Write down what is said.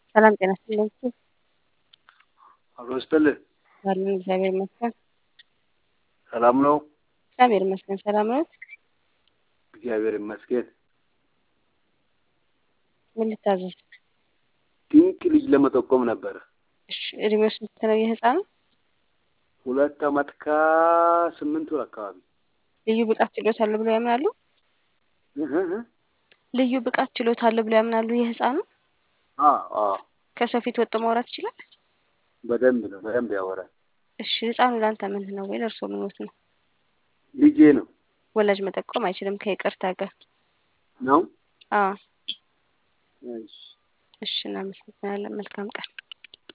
ሰላም ጤና ይስጥልኝ። አብሮ ይስጥልኝ። አለን እግዚአብሔር ይመስገን። ሰላም ነው? እግዚአብሔር ይመስገን። ሰላም ነው? እግዚአብሔር ይመስገን። ምን ልታዘዝ? ድንቅ ልጅ ለመጠቆም ነበረ። እሺ እድሜው ስንት ነው የህፃኑ? ሁለት አመት ከስምንት ወር አካባቢ። ልዩ ብቃት ችሎታ አለው ብለው ያምናሉ? እህ እህ። ልዩ ብቃት ችሎታ አለው ብለው ያምናሉ የህፃኑ? አዎ አዎ፣ ከሰው ፊት ወጥቶ ማውራት ይችላል? በደንብ ነው፣ በደንብ ያወራል። እሺ ህፃኑ ለአንተ ምን ነው ወይ ለእርሶ ምኖት ነው? ልጄ ነው ወላጅ መጠቆም አይችልም ከይቅርታ ጋር። ነው። አዎ እሺ እሺ፣ እናመሰግናለን። መልካም ቀን